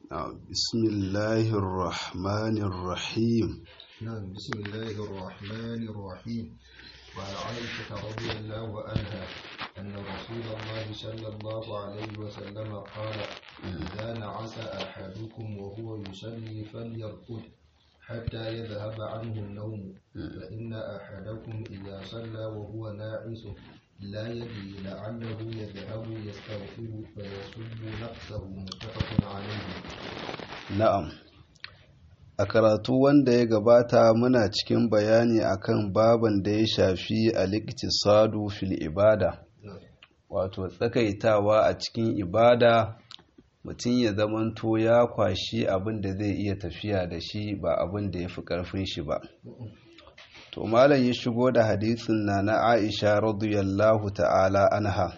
بسم الله الرحمن الرحيم نعم بسم الله الرحمن الرحيم وعن عائشة رضي الله عنها أن رسول الله صلى الله عليه وسلم قال إذا نعس أحدكم وهو يصلي فليرقد حتى يذهب عنه النوم فإن أحدكم إذا صلى وهو ناعس لا يدري لعله يذهب يستغفر فيسب نفسه متفق عليه na'am a karatu wanda ya gabata muna cikin bayani akan baban da ya shafi al-iqtisadu fil ibada wato tsakaitawa a cikin ibada mutum ya zamanto ya kwashi abin da zai iya tafiya da shi ba abin da ya fi ƙarfin shi ba to malam ya shigo da hadisin na na aisha radiyallahu ta'ala anha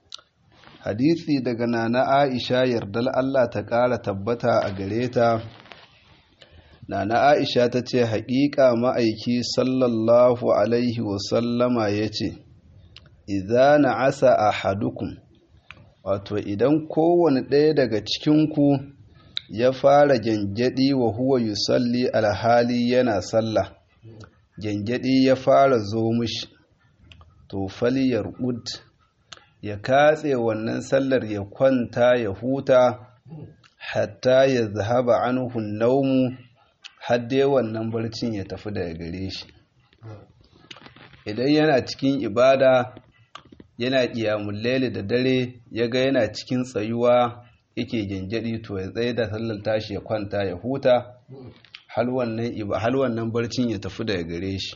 hadisi daga na na aisha yardal allah ta ƙara tabbata a gare ta na na aisha ta ce haƙiƙa ma'aiki sallallahu alaihi wasallama ya ce idza na'asa ahadukum wato idan kowane ɗaya daga cikinku ya fara gyangyaɗi wa huwa yusalli alhali yana sallah gyangyaɗi ya fara zo mishi to faliyar ud ya katse wannan sallar ya kwanta ya huta hatta ya zahaba anhu naumu hadde wannan barcin ya tafi daga gare shi idan yana cikin ibada yana ƙiyamun laili da dare ya ga yana cikin tsayuwa yake gyangyaɗi to ya tsaye da sallar tashi ya kwanta ya huta hal wannan barcin ya tafi daga gare shi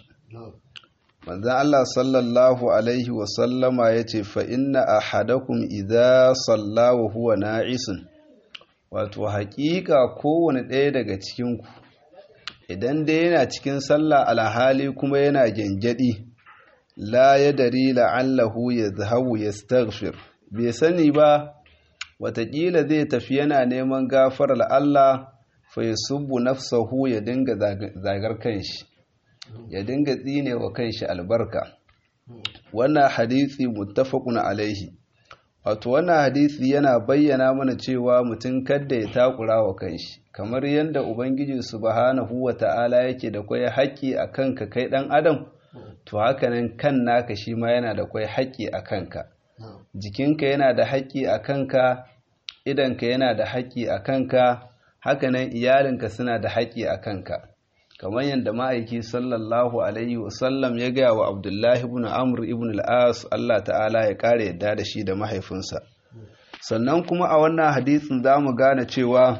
manzan Allah sallallahu alaihi wasallama ya ce fa inna ahadakum idza salla wa huwa na'isun wato haƙiƙa kowane ɗaya daga cikinku idan dai yana cikin sallah alhali kuma yana gyangyaɗi la ya dari la'allahu ya zahawu ya staghfir bai sani ba watakila zai tafi yana neman gafarar Allah fa ya subbu nafsahu ya dinga zagar kanshi ya dinga tsine wa kanshi albarka wannan hadisi muttafaqun alaihi wato wannan hadisi yana bayyana mana cewa mutum kadda ya takura wa kanshi kamar yadda ubangiji subhanahu wata'ala yake da kwai haƙƙi a kanka kai ɗan adam to hakanan kan naka shi ma yana da kwai haƙƙi a kanka jikinka yana da haƙƙi a kanka idanka yana da haƙƙi a kanka hakanan iyalinka suna da haƙƙi a kanka kamar yadda ma'aiki sallallahu alaihi wasallam ya gaya wa abdullahi ibn amr ibn al-as Allah ta'ala ya kare yadda da shi da mahaifinsa sannan kuma a wannan hadisin za mu gane cewa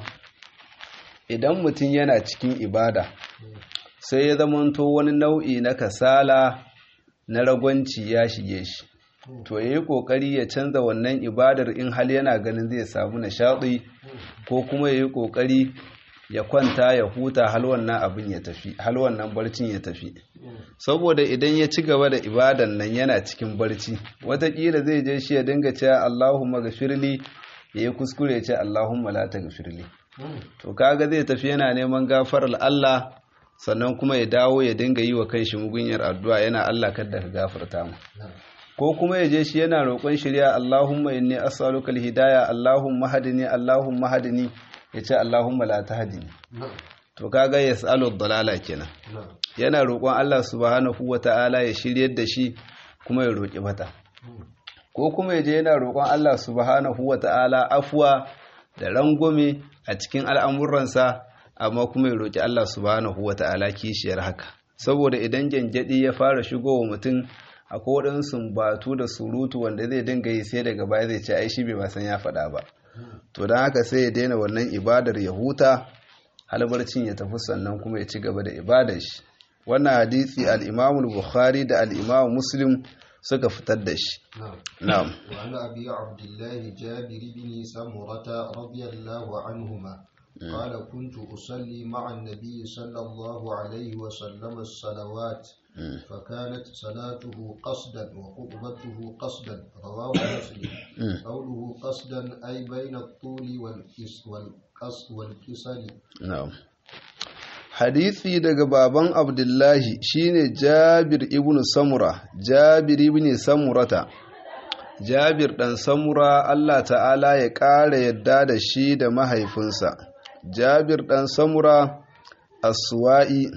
idan mutum yana cikin ibada sai ya zamanto wani nau'i na kasala na ragwanci ya shige shi to ya yi ƙoƙari ya canza wannan ibadar in hal yana ganin zai samu nishaɗi ko kuma ya yi ƙoƙari ya kwanta ya huta hal wannan abin ya tafi hal wannan barcin ya tafi saboda idan ya ci gaba da ibadan nan yana cikin barci watakila zai je shi ya dinga cewa Allahumma gafirli ya yi kuskure ce Allahumma la taghfirli to kaga zai tafi yana neman gafarar Allah sannan kuma ya dawo ya dinga yi wa kanshi mugunyar addu'a yana Allah kadda ka gafarta mu ko kuma ya je shi yana roƙon shirya Allahumma inni as'aluka al-hidayah Allahumma hadini Allahumma hadini ya ce Allahumma la tahdini to kaga yas'alu dalala kenan yana roƙon Allah subhanahu wata'ala ya shiryar da shi kuma ya roƙi mata ko kuma ya je yana roƙon Allah subhanahu wata'ala afwa da rangwame a cikin al'amuransa amma kuma ya roƙi Allah subhanahu wata'ala kishiyar haka saboda idan janjadi ya fara shigowa mutum akwai waɗansu batu da surutu wanda zai dinga yi sai daga baya zai ce ai shi bai san ya faɗa ba to don haka sai ya daina wannan ibadar ya huta halbarcin ya tafi sannan kuma ya ci gaba da ibadar shi wannan hadisi al-Imam bukhari da al-Imam Muslim suka fitar da shi na'am wa an abi abdullah jabir bin samurata radiyallahu anhuma قال كنت أصلي مع النبي صلى الله عليه وسلم الصلوات فكانت صلاته قصدا وخطبته قصدا رواه مسلم قوله قصدا أي بين الطول والقص والكسل نعم hadisi daga baban abdullahi shine jabir ibn samura jabir ibn samurata jabir dan samura Allah ta'ala ya ƙara yadda da shi da mahaifinsa jabir ɗan samura aswa'i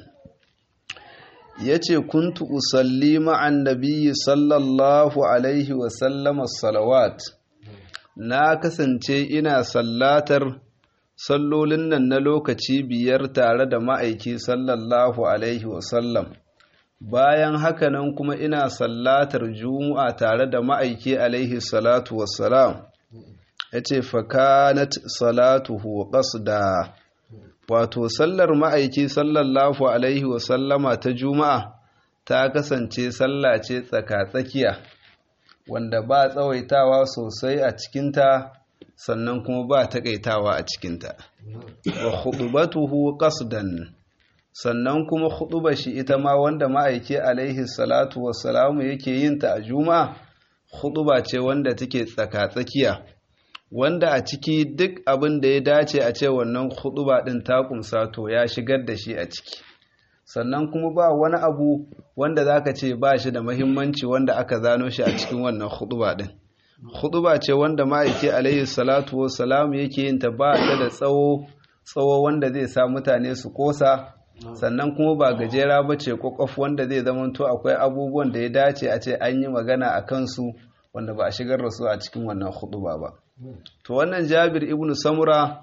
ya ce kuntu usalli ma'an nabiyyi sallallahu alaihi wasallama salawat na kasance ina sallatar sallolin nan na lokaci biyar tare da ma'aiki sallallahu alaihi wasallam bayan hakanan kuma ina sallatar juma'a tare da ma'aiki alaihi salatu wassalam ya ce fakanat salatuhu qasda wato sallar ma'aiki sallallahu alaihi wasallama ta juma'a ta kasance sallah ce tsaka-tsakiya wanda ba tsawaitawa sosai a cikinta sannan kuma ba taƙaitawa a cikinta wa khutubatuhu qasdan sannan kuma khutuba shi ita ma wanda ma'aiki alaihi salatu wassalamu yake yin ta a juma'a khutuba ce wanda take tsaka-tsakiya wanda a ciki duk abin da ya dace a ce wannan khutuba din ta kumsa to ya shigar da shi a ciki sannan kuma ba wani abu wanda zaka ce ba shi da muhimmanci wanda aka zano shi a cikin wannan khutuba din khutuba ce wanda ma'aiki alaihi salatu wassalam yake yin ta ba ta da tsawo tsawo wanda zai sa mutane su kosa sannan kuma ba gajera ba ce kwakwaf wanda zai zamanto akwai abubuwan da ya dace a ce an yi magana a kansu wanda ba a shigar da su a cikin wannan khutuba ba to wannan jabir ibnu samura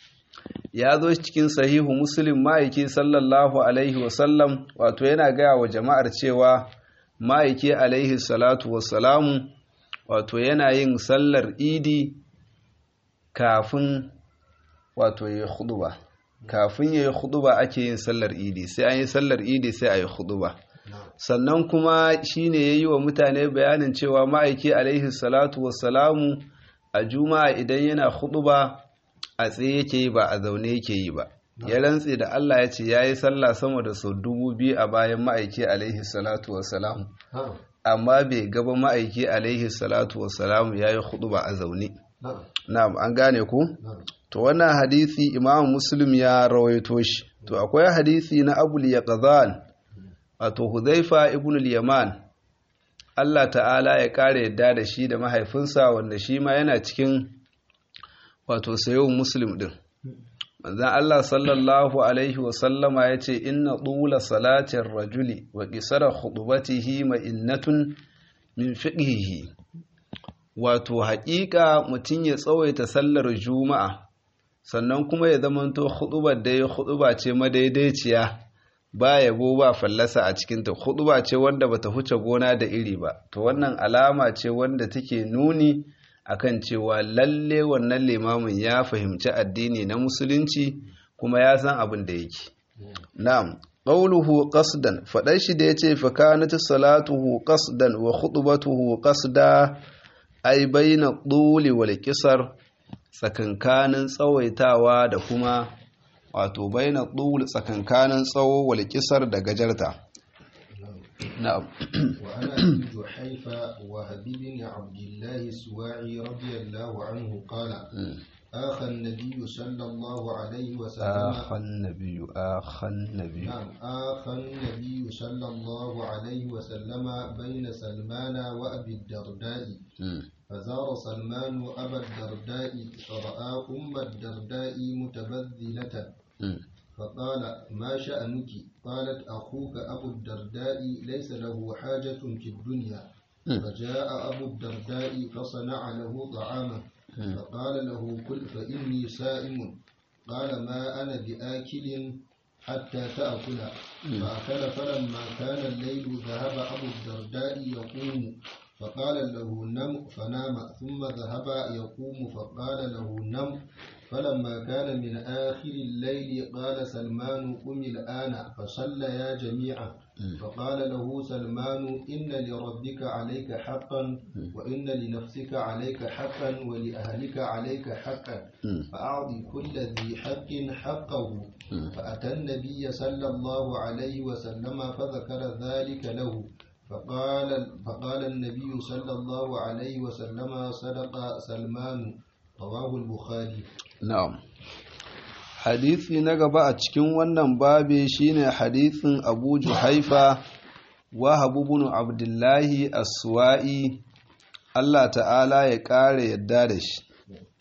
ya zo cikin sahihu muslim ma'aiki sallallahu alaihi wasallam wato yana gaya wa jama'ar cewa ma'aiki alaihi salatu wasalamu wato yana yin sallar idi kafin wato ya huduba kafin ya yi huduba ake yin sallar idi sai an yi sallar idi sai a yi huduba sannan kuma shine ya yi wa mutane bayanin cewa ma'aiki alaihi salatu wasalamu a juma'a idan yana huduba a tsaye yake yi ba a zaune yake yi ba ya rantse da Allah ya ce ya yi sallah sama da sau dubu biyu a bayan ma'aiki alaihi salatu wasalamu amma bai gaba ma'aiki alaihi salatu wasalamu ya yi hudu ba a zaune na'am an gane ku to wannan hadisi imam muslim ya rawaito shi to akwai hadisi na abul yaqzan wato huzaifa ibn al-yaman Allah ta'ala ya kare yadda da shi da mahaifinsa wanda shi ma yana cikin wato sayo muslim din manzan Allah sallallahu Alaihi wasallama ya ce inna ɗula salatin rajuli wa ƙisara khutubatihi ma'innatun min fiƙihi wato haƙiƙa mutum ya tsawaita sallar juma'a sannan kuma ya zamanto huɗubar da ya huɗuba ce madaidaiciya ba yabo ba fallasa a cikinta huɗuba ce wanda bata huce gona da iri ba to wannan alama ce wanda take nuni akan cewa lalle wannan limamin ya fahimci addini na musulunci kuma ya san abin da yake na'am qawluhu qasdan fadar shi da yace fa kanat salatuhu qasdan wa khutbatuhu qasda ay baina tuli wal qisar tsakankanin tsawaitawa da kuma wato baina tul tsakankanin tsawo wal qisar da gajarta نعم وعن أبي جحيفة وهب بن عبد الله السواعي رضي الله عنه قال آخى النبي صلى الله عليه وسلم آخى النبي آخى النبي نعم آخى النبي صلى الله عليه وسلم بين سلمان وأبي الدرداء فزار سلمان أبا الدرداء فرأى أم الدرداء متبذلة فقال ما شأنك قالت أخوك أبو الدرداء ليس له حاجة في الدنيا فجاء أبو الدرداء فصنع له طعاما فقال له كل فإني سائم قال ما أنا بآكل حتى تأكل فأكل فلما كان الليل ذهب أبو الدرداء يقوم فقال له نم فنام ثم ذهب يقوم فقال له نم فلما كان من آخر الليل قال سلمان قم الآن فصليا جميعا فقال له سلمان إن لربك عليك حقا وإن لنفسك عليك حقا ولأهلك عليك حقا فأعط كل ذي حق حقه فأتى النبي صلى الله عليه وسلم فذكر ذلك له فقال فقال النبي صلى الله عليه وسلم صدق سلمان رواه البخاري na'am hadisi na gaba a cikin wannan babe shine hadisin Abu Juhaifa wa Habibun Abdullahi As-Suwa'i Allah ta'ala ya ƙara yadda da shi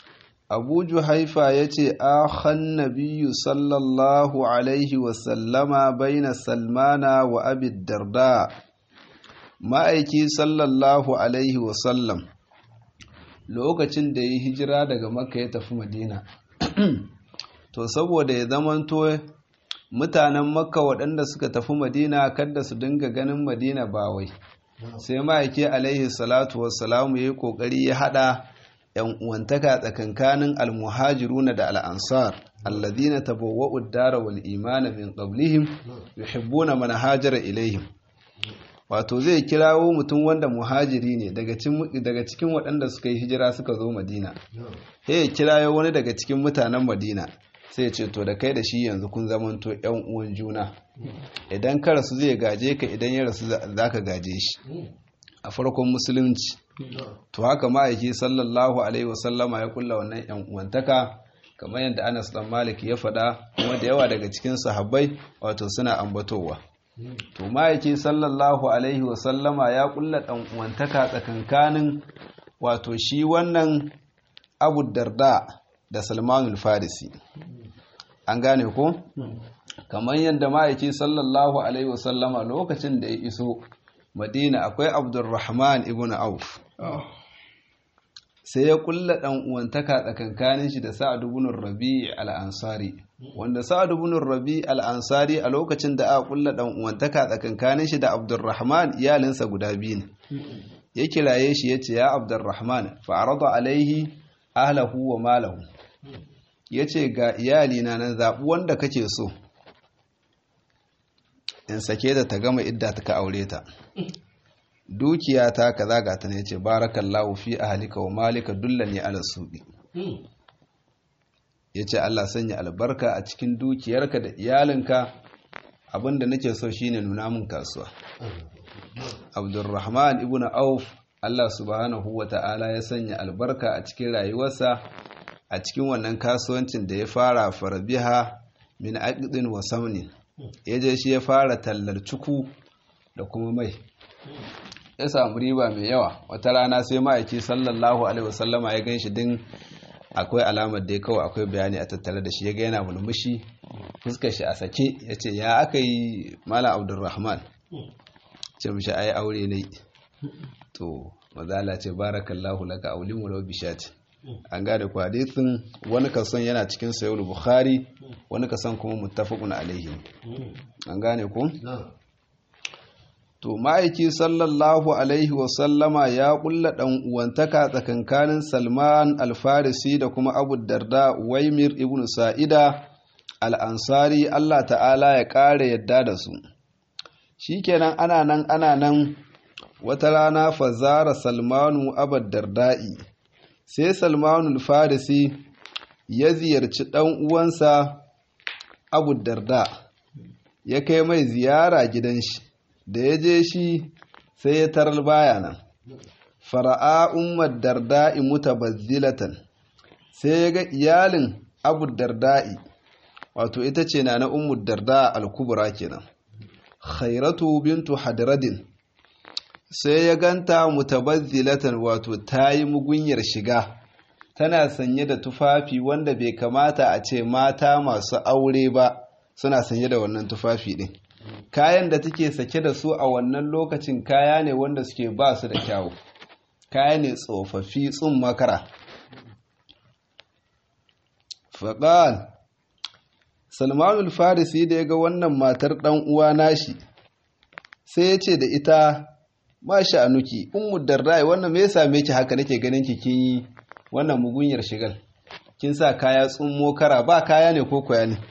abu juhaifa ya ce akhan nabiyu sallallahu alaihi wasallama baina salmana wa abid darda ma'aiki sallallahu alaihi wasallam lokacin da ya hijira daga makka ya tafi madina to saboda ya zamanto mutanen makka waɗanda suka tafi madina kada su dinga ganin madina ba wai sai ma'aiki alaihi salatu wassalamu ya yi ƙoƙari ya haɗa ‘yan uwantaka tsakankanin almuhajiruna da al'ansar alladina tabawwa'u ad-dara wal imana min qablihim yuhibbuna man hajara ilaihim wato zai kirawo mutum wanda muhajiri ne daga cikin waɗanda suka yi hijira suka zo madina sai ya kirawo wani daga cikin mutanen madina sai ya ce to da kai da shi yanzu kun zamanto ‘yan uwan juna idan ka rasu zai gaje ka idan ya rasu za ka gaje shi a farkon musulunci to haka ma'aiki sallallahu alaihi wasallama ya kulla wannan yan uwantaka kamar yadda Anas dan Malik ya faɗa kuma da yawa daga cikin sahabbai wato suna ambatowa to ma'aiki sallallahu alaihi wasallama ya kulla dan uwantaka tsakankanin wato shi wannan Abu Darda da Salmanul Farisi an gane ko kamar yadda ma'aiki sallallahu alaihi wasallama lokacin da ya iso Madina akwai Abdurrahman ibn Auf sai ya kulla dan uwantaka tsakankanin shi da Sa'ad ibn Rabi' al-Ansari wanda Sa'ad ibn Rabi' al-Ansari a lokacin da aka kulla dan uwantaka tsakankanin shi da Abdurrahman iyalinsa guda biyu ne ya kiraye shi yace ya Abdurrahman fa arada alaihi ahlahu wa malahu yace ga iyalina nan zabi wanda kake so in sake da ta gama idda ta ka aure ta dukiya ta kaza ga ta ne ce barakallahu fi ahlika wa malika dullani ala suqi yace Allah sanya albarka a cikin dukiyarka da iyalinka abinda nake so shine nuna min kasuwa Abdurrahman ibn Auf Allah subhanahu wata'ala ya sanya albarka a cikin rayuwarsa a cikin wannan kasuwancin da ya fara farabiha min aqdin wa samnin yaje shi ya fara tallar cuku da kuma mai ya samu riba mai yawa wata rana sai ma'aiki sallallahu alaihi wasallama ya gan shi din akwai alamar da ya kawai akwai bayani a tattare da shi ya ga yana mulmushi fuskar shi a sake ya ce ya aka yi malam abdulrahman ce mishi ai aure ne to mazala ce barakallahu laka aulin walau bishat an gane ku hadisin wani kason yana cikin sayar bukhari wani kason kuma muttafaqun alaihi an gane ku to ma'aiki sallallahu alaihi wasallama ya kulla ɗan uwantaka tsakankanin salman alfarisi da kuma abu darda waimir ibn sa'ida al'ansari allah ta'ala ya ƙara yadda da su shikenan ana nan ana nan wata rana fazara salmanu abu darda'i sai salmanu alfarisi ya ziyarci ɗan uwansa abu darda ya kai mai ziyara gidan shi da ya je shi sai ya tarar baya nan fara'a ummar darda'i mutabazzilatan sai ya ga iyalin abu darda'i wato ita ce na na ummar darda al-kubra kenan khairatu bintu hadradin sai ya ganta mutabazzilatan wato ta yi mugunyar shiga tana sanye da tufafi wanda bai kamata a ce mata masu aure ba suna sanye da wannan tufafi din kayan da take sake da su a wannan lokacin kaya ne wanda suke ba su da kyawu kaya ne tsofaffi tsun makara faƙal salmanul farisi da ya ga wannan matar ɗan uwa nashi sai ya ce da ita ma sha'anuki ummu darrai wannan me ya same ki haka nake ganin ki kin yi wannan mugunyar shigal kin sa kaya tsummo kara ba kaya ne ko koya ne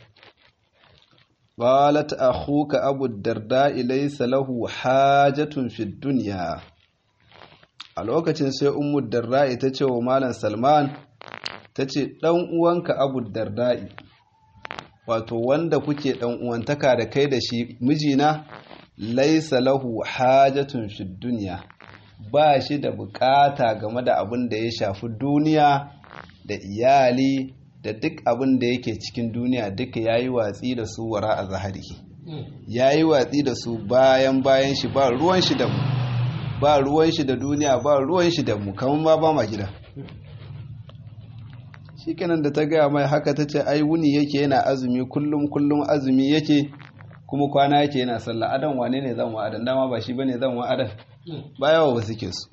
قالت أخوك أبو الدرداء ليس له حاجة في الدنيا a lokacin sai ummu darda'i ta ce wa malam salman ta ce ɗan uwanka abu darda'i wato wanda kuke ɗan uwantaka da kai da shi mijina laisa lahu hajatun fi duniya ba shi da bukata game da abin da ya shafi duniya da iyali da duk abin da yake cikin duniya duka ya yi watsi da su wara a zahari ya yi watsi da su bayan bayan shi ba ruwan shi da mu ba ruwan shi da duniya ba ruwan shi da mu kamar ma ba ma gida shikenan da ta gaya mai haka ta ce ai wuni yake yana azumi kullum kullum azumi yake kuma kwana yake yana sallah adan wane ne zan wa adan dama ba shi bane zan wa adan ba yawa ba suke su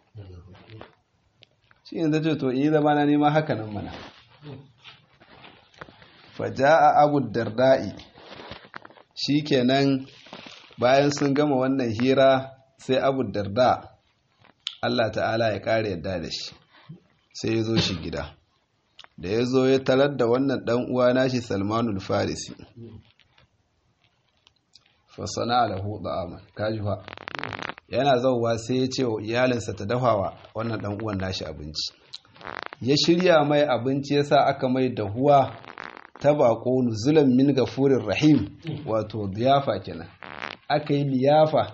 shi ne ta ce to yi zama na nema haka nan mana faja'a abu darda'i shikenan bayan sun gama wannan hira sai abu darda Allah ta'ala ya kare yadda da shi sai ya zo shi gida da ya zo ya tarar da wannan dan uwa nashi salmanul farisi fasana alahu da'aman kaji fa yana zauwa sai ya ce wa iyalinsa ta dafawa wannan dan uwan nashi abinci ya shirya mai abinci yasa aka mai dahuwa ta bako nuzulan min gafurin rahim wato liyafa kenan aka yi liyafa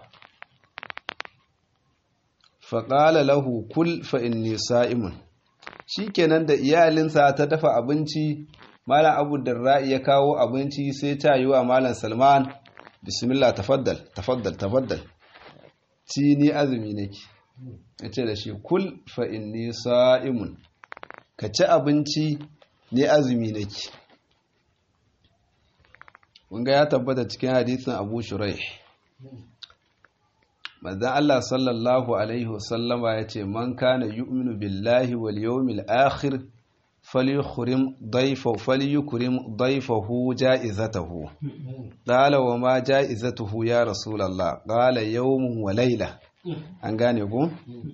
faƙala lahu kul fa inni sa'imun shikenan da iyalinsa ta dafa abinci malam abu darra'i ya kawo abinci sai ta yi wa malam salman bismillah tafaddal tafaddal tafaddal ci ni azumi nake ya ce da shi kul fa inni sa'imun ka ci abinci ni azumi nake wanga ya tabbata cikin hadisin abu shurai manzan Allah sallallahu alaihi wasallama ya ce man kana yu'minu billahi wal yawmil akhir falyukrim dayfahu falyukrim dayfahu ja'izatahu qala wa ma ja'izatuhu ya rasulullah qala yawmun wa layla an gane ku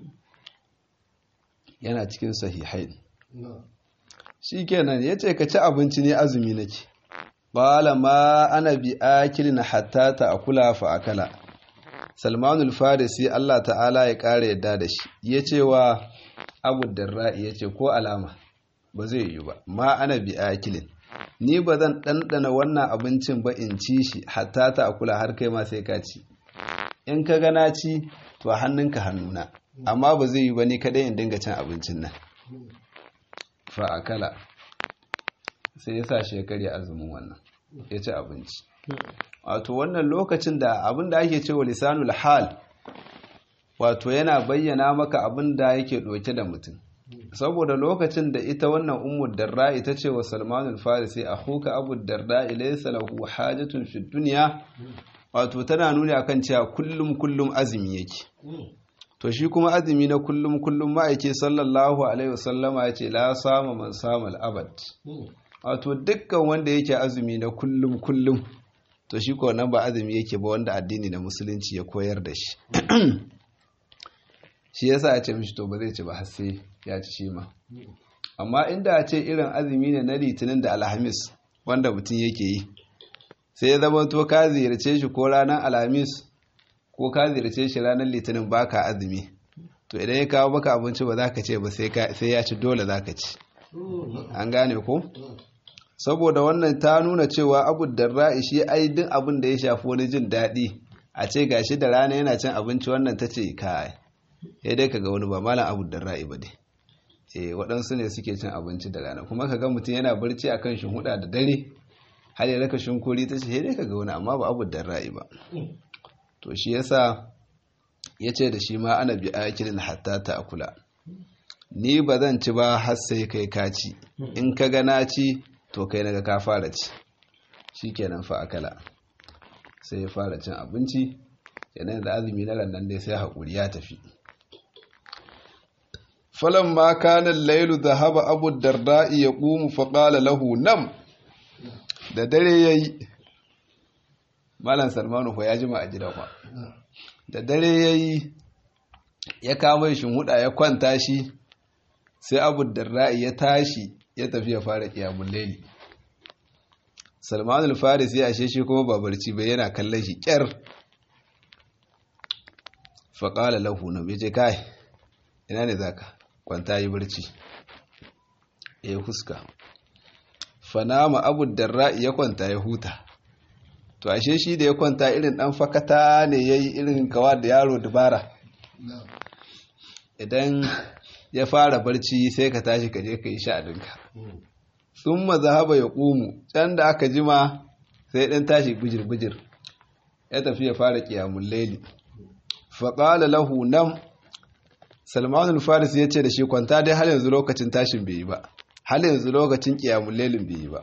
yana cikin sahihain shikenan yace ka ci abinci ne azumi nake qala ma ana bi akilin hatta ta'kula fa akala salmanul farisi Allah ta'ala ya kare yadda da shi yace wa abu darra'i yace ko alama ba zai yi ba ma ana bi akilin ni ba zan ɗanɗana wannan abincin ba in ci shi hatta ta'kula har kai ma sai ka ci in ka gana ci to hannunka hannuna amma ba zai yi ba ni kadai in dinga cin abincin nan fa akala sai ya sa shi ya karya azumin wannan ya ci abinci wato wannan lokacin da abin da ake cewa lisanul hal wato yana bayyana maka abin da yake ɗauke da mutum saboda lokacin da ita wannan ummu darda ita ce wa salmanul farisi akhuka abu darda laysa lahu hajatun fi dunya wato tana nuni akan cewa kullum kullum azumi yake to shi kuma azumi na kullum kullum ma'aike sallallahu alaihi wasallama ya ce la sama man sama abad wato dukkan wanda yake azumi na kullum kullum to shi ko nan ba azumi yake ba wanda addini na musulunci ya koyar da shi shi yasa ya ce mishi to ba zai ci ba har sai ya ci shi ma amma inda a ce irin azumi ne na litinin da alhamis wanda mutum yake yi sai ya zama to ka ziyarce shi ko ranar alhamis ko ka ziyarce shi ranar litinin baka azumi to idan ya kawo maka abinci ba za ka ce ba sai ya ci dole za ka ci an gane ko saboda wannan ta nuna cewa abu darra'i shi ai duk abin da ya shafi wani jin daɗi a ce gashi da rana yana cin abinci wannan ta ce kai ya dai kaga wani ba malam abu darra'i ba dai eh waɗansu ne suke cin abinci da rana kuma kaga mutum yana barci akan shinhuda da dare har ya raka shinkuri ta ce ya dai kaga wani amma ba abu darra'i ba to shi yasa ya ce da shi ma ana bi akilin hatta ta akula ni ba zan ci ba har sai kai ka ci in ka ga na ci to kai naga ka fara ci shikenan fa akala sai ya fara cin abinci yanayin da azumi na rannan dai sai haƙuri ya tafi falon ma kanan lailu da haba abu darda'i ya ƙumu faƙala lahu nam da dare ya yi malam salmanu ko ya jima a gida kwa da dare ya yi ya kama shi huda ya kwanta shi sai abu darda'i ya tashi ya tafi ya fara kiyamun laili salman al-faris ya ashe shi kuma babarci bai yana kallon shi kyar faƙala lahu na bai kai ina ne zaka kwanta yi barci ya huska fanama abu darra ya kwanta ya huta to ashe shi da ya kwanta irin dan fakata ne ya yi irin kawa da yaro dubara idan ya fara barci sai ka tashi ka je ka yi sha'adinka sun mazahaba ya ƙumu can da aka jima sai ɗan tashi bijir-bijir ya tafi ya fara ƙiyamun laili faƙala lahu nan salmanul faris ya ce da shi kwanta dai har yanzu lokacin tashin bai yi ba hal yanzu lokacin qiyamul lailin bai yi ba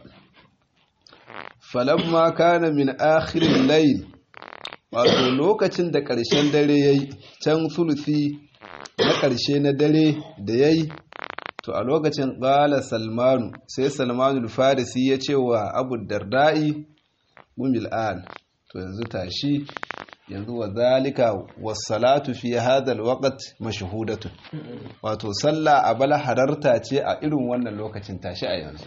falamma kana min akhirin layl wato lokacin da ƙarshen dare yayi can sulusi na ƙarshe na dare da yayi to a lokacin ƙala salmanu sai salmanu farisi ya ce wa abu darda'i gumil an to yanzu tashi yanzu wa zalika wasalatu fi hadal waqt mashhudatun wato sallah a bala hararta ce a irin wannan lokacin tashi a yanzu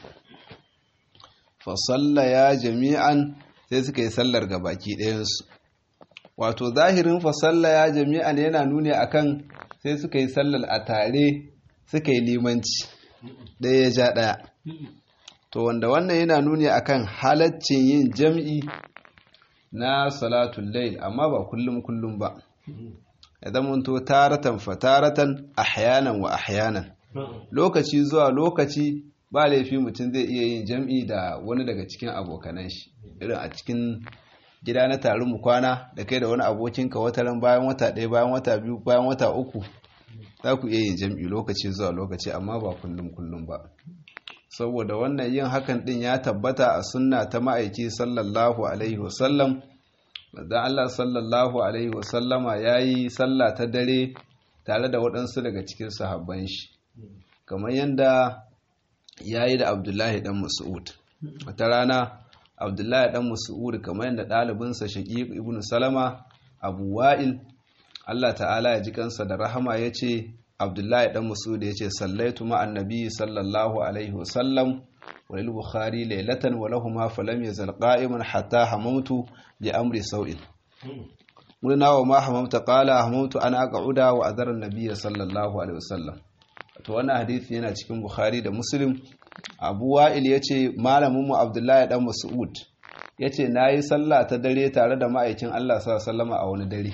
fa ya jami'an sai suka yi sallar ga baki ɗayansu wato zahirin fa ya jami'an yana nuni akan sai suka yi sallar a tare suka yi limanci ɗaya ya ja ɗaya to wanda wannan yana nuni akan halaccin yin jam'i na salatun layl amma ba kullum kullum ba ya zamanto taratan fataratan ahyanan wa ahyanan lokaci zuwa lokaci ba laifi mutum zai iya yin jam'i da wani daga cikin abokanan shi irin a cikin gida na tarin mu kwana da kai da wani abokinka wataran bayan wata ɗaya bayan wata biyu bayan wata uku za ku iya yin jam'i lokaci zuwa lokaci amma ba kullum kullum ba saboda wannan yin hakan din ya tabbata a sunna ta ma'aiki sallallahu alaihi wasallam da Allah sallallahu alaihi wasallama ya yi sallah ta dare tare da waɗansu daga cikin sahabban shi kamar yadda ya yi da abdullahi dan mas'ud wata rana abdullahi dan mas'ud kamar yadda ɗalibinsa shaqiq ibn salama abu wa'il Allah ta'ala ya ji kansa da rahama ya ce abdullahi dan masud ya ce sallaitu ma'an nabi sallallahu alaihi wasallam walil bukhari laylatan wa lahumma falam yazal qa'iman hatta hamamtu li amri sau'in muna wa ma hamamta qala hamamtu ana aq'uda wa adara nabi sallallahu alaihi wasallam to wannan hadisi yana cikin bukhari da muslim abu wa'il yace malamin mu abdullahi dan mas'ud yace nayi sallah ta dare tare da ma'aikin Allah sallallahu alaihi wasallama a wani dare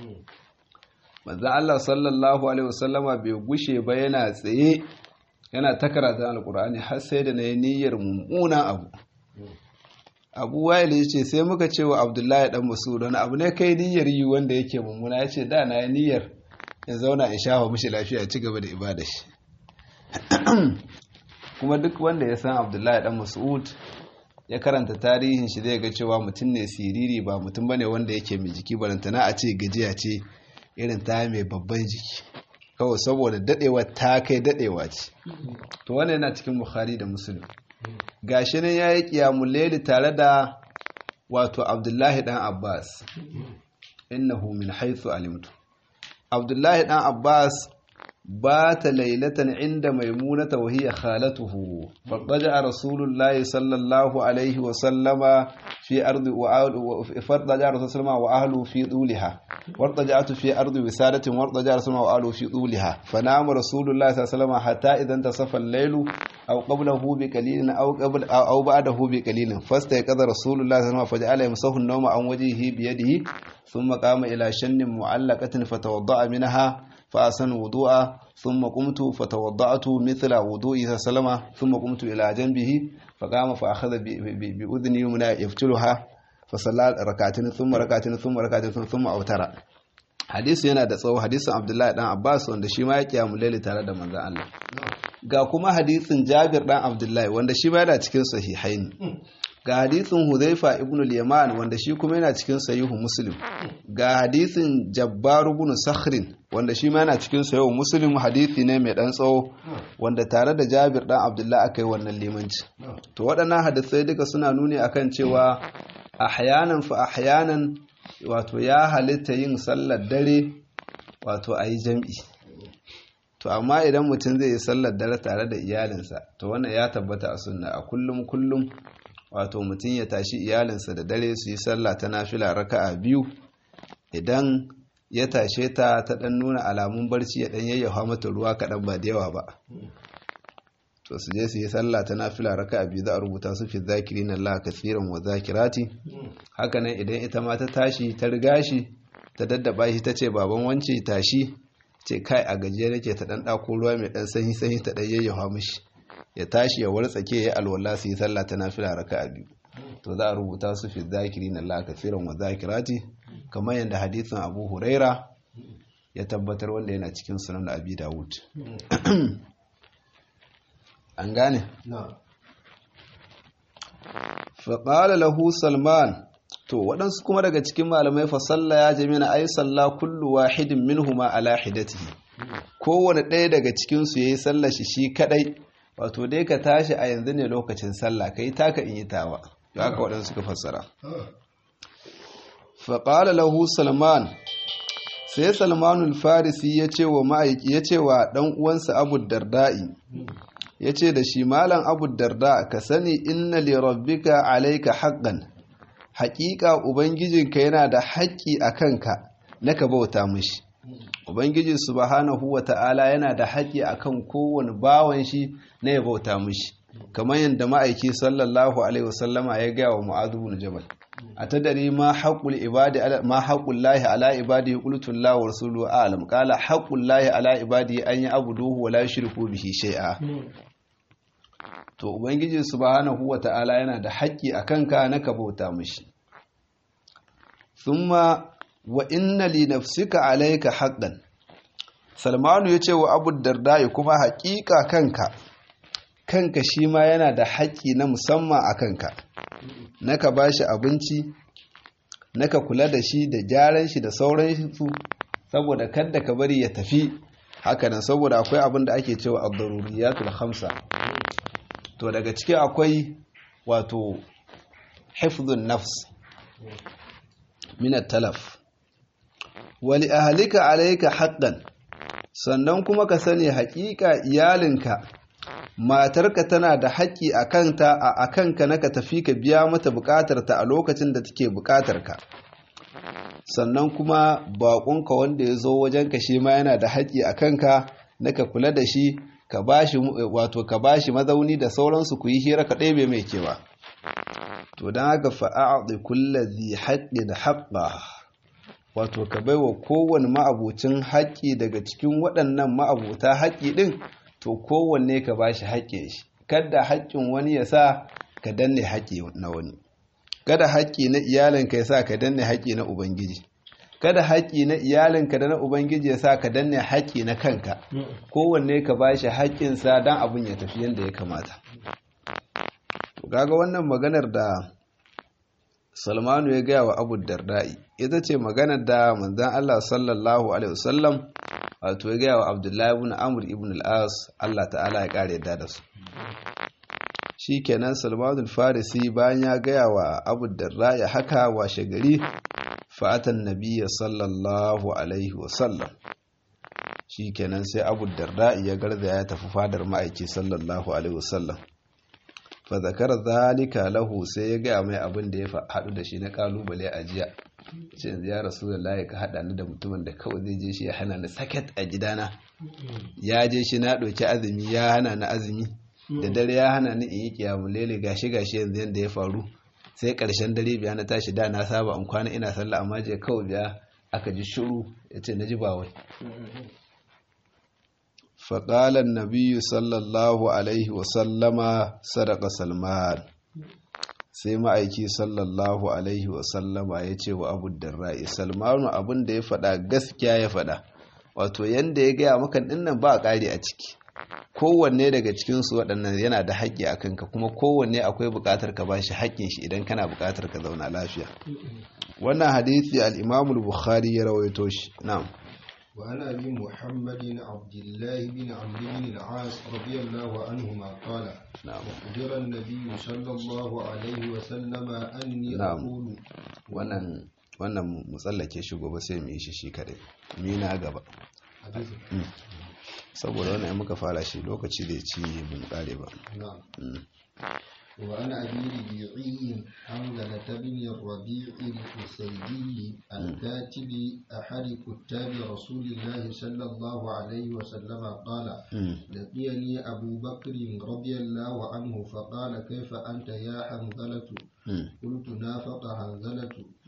manzan Allah sallallahu Alaihi wasallama bai gushe ba yana tsaye yana ta karatun alkur'ani har sai da na yi niyyar mummuna abu abu wayil ya ce sai muka ce wa abdullahi dan masu wani abu ne kai niyyar yi wanda yake mummuna ya ce da na yi niyyar in zauna in shafa mishi lafiya ci gaba da ibada shi kuma duk wanda ya san abdullahi dan mas'ud ya karanta tarihin shi zai ga cewa mutum ne siriri ba mutum bane wanda yake mai jiki barantana a ce gajiya ce irin ta mai babban jiki kawai saboda dadewa ta kai dadewa ce to wannan yana cikin bukhari da muslim gashi nan yayi qiyamul layli tare da wato abdullahi dan abbas innahu min haythu alimtu abdullahi dan abbas بات ليلة عند ميمونة وهي خالته فضجع رسول الله صلى الله عليه وسلم في أرض فضجع رسول الله وأهله في طولها وارتجعت في أرض وسادة وارتجع رسول الله وأهله في طولها فنام رسول الله صلى الله عليه وسلم حتى إذا انتصف الليل أو قبله بقليل أو قبل أو بعده بقليل فاستيقظ رسول الله صلى الله عليه وسلم فجعل يمسح النوم عن وجهه بيده ثم قام إلى شن معلقة فتوضأ منها فأحسن وضوءا ثم قمت فتوضأت مثل وضوء سلمة ثم قمت إلى جنبه فقام فأخذ بأذن يمنى يفتلها فصلى ركعتين ثم ركعتين ثم ركعتين ثم أوتر hadisi yana da tsawo hadisin Abdullahi dan Abbas wanda shi ma ya kiyamu laili tare da manzon Allah ga kuma hadisin Jabir dan Abdullahi wanda shi ma yana cikin sahihaini ga hadisin Hudhaifa ibn al-Yaman wanda shi kuma yana cikin sahihu Muslim ga hadisin Jabbar ibn Sakhrin wanda shi ma yana cikin sahihu Muslim hadisi ne mai dan tsawo wanda tare da Jabir dan Abdullah aka yi wannan limanci to waɗannan hadisai duka suna nuni akan cewa ahyanan fa ahyanan wato ya halitta yin sallar dare wato a yi jam'i to amma idan mutum zai yi sallar dare tare da iyalinsa to wannan ya tabbata a sunna a kullum kullum wato mutum ya tashi iyalinsa da dare su yi sallah ta nafila raka'a biyu idan ya tashe ta ta dan nuna alamun barci ya dan yayyafa mata ruwa kaɗan ba da yawa ba to su je su yi sallah ta nafila raka'a biyu za a rubuta su fi zakirin Allah kasiran wa zakirati haka nan idan ita ma ta tashi ta riga shi ta daddaba shi ta ce baban wance tashi ce kai a gajiya nake ta dan dako ruwa mai dan sanyi sanyi ta dan yayyafa mishi ya tashi ya wartsake ya alwala su yi sallah ta nafila raka'a biyu to za a rubuta su fi zakirin Allah kasiran wa zakirati kamar yadda hadisin Abu Huraira ya tabbatar wanda yana cikin sunan Abi Dawud an gane نعم faƙala lahu salman to waɗansu kuma daga cikin malamai fa salla ya jami na ai salla kullu wahidin minhuma ala hidatihi kowane ɗaya daga cikinsu ya yi sallar shi shi kaɗai wato dai ka tashi a yanzu ne lokacin sallah ka yi taka in yi tawa da haka waɗansu suka fassara faƙala lahu salman sai salmanul farisi ya ce wa ma'aiki ya ce wa ɗan uwansa abu darda'i ya ce da shi malam abu darda ka sani inna li rabbika alaika haqqan haƙiƙa ubangijinka yana da haƙƙi a kanka na ka bauta mishi ubangiji subhanahu wa ta'ala yana da haƙƙi akan kowane bawan shi na ya bauta mishi kamar yadda ma'aiki sallallahu alaihi wasallama ya gaya wa mu'adhu bin jabal atadari ma haqqul ibadi ma haqqul lahi ala ibadi qultu la wa rasuluhu a'lam qala haqqul lahi ala ibadi an ya'buduhu wa la yushriku bihi shay'a to ubangiji subhanahu wata'ala yana da haƙƙi a kanka na ka bauta mishi thumma wa inna li nafsika alayka haqqan salmanu yace wa abu dardai kuma haƙiƙa kanka kanka shi ma yana da haƙƙi na musamman a kanka na ka bashi abinci na ka kula da shi da gyaran shi da sauran su saboda kadda ka bari ya tafi hakanan saboda akwai abin da ake cewa ad-daruriyatul khamsa to daga ciki akwai wato hifdhun nafs min talaf wali ahlika alayka haqqan sannan kuma ka sani haƙiƙa iyalinka matarka tana da haƙƙi a kanta a kanka na ka tafi ka biya mata buƙatarta a lokacin da take buƙatarka sannan kuma baƙonka wanda ya zo wajenka shi ma yana da haƙƙi a kanka na ka kula da shi ka bashi wato ka bashi mazauni da sauransu ku yi hira ka ɗebe mai kewa to don haka fa'a'adhi kullazi haqqin haqqa wato ka baiwa kowanne ma'abucin haƙƙi daga cikin waɗannan ma'abuta haƙƙi ɗin to kowanne ka bashi haƙƙin shi kada haƙƙin wani ya sa ka danne haƙƙi na wani kada haƙƙi na iyalinka ya sa ka danne haƙƙi na ubangiji kada haƙƙi na iyalinka da na ubangiji ya sa ka danne haƙƙi na kanka kowanne ka ba shi haƙƙinsa don abin ya tafi yadda ya kamata kaga wannan maganar da salmanu ya gaya wa abu darda'i ita ce maganar da manzan allah sallallahu alaihi wasallam wato ya gaya wa abdullahi ibn amur ibn al'as allah ta'ala ya ƙara yadda da su shi kenan salmanu farisi bayan ya gaya wa abu darda'i haka washe gari fa'atan nabiya sallallahu alaihi wasallam shi kenan sai abu darda ya garza ya tafi fadar ma'aiki sallallahu alaihi wasallam fa zakar zalika lahu sai ya gaya mai abin da ya haɗu da shi na kalubale a jiya ce ya rasu da layi ka haɗa ni da mutumin da kawai zai je shi ya hana ni saket a gidana ya je shi na ɗauki azumi ya hana ni azumi da dare ya hana ni in yi kiyamu lele gashi gashi yanzu yadda ya faru sai ƙarshen dare biya na tashi da na saba in kwana ina sallah amma je kawai biya aka ji shiru ya ce na ji ba wai faƙalar nabiyu sallallahu alaihi wasallama sadaka salman sai ma'aiki sallallahu alaihi wasallama ya ce wa abu darra'i salmanu abin da ya faɗa gaskiya ya faɗa wato yadda ya gaya maka dinnan ba a ƙari a ciki kowanne daga cikinsu waɗannan yana da haƙƙi a kanka kuma kowanne akwai buƙatar ka ba shi haƙƙin shi idan kana buƙatar ka zauna lafiya wannan hadisi al-imam bukhari ya rawaito shi na'am وعن ابي محمد عبد الله بن عمرو بن العاص رضي الله عنهما قال نعم أخبر النبي صلى الله عليه وسلم أني نعم. أقول wannan wannan mu tsallake shi gobe sai mu yi shi shi kadai mu na gaba حديث saboda wannan in muka fara shi lokaci da ci bin kare ba نعم Mm. وعن أبي ربيعي حمزة بن الربيع الحسيني الكاتب أحد كتاب رسول الله صلى الله عليه وسلم قال Mm. لقيني أبو بكر رضي الله عنه فقال كيف أنت يا حنظلة Mm. قلت نافق حنظلة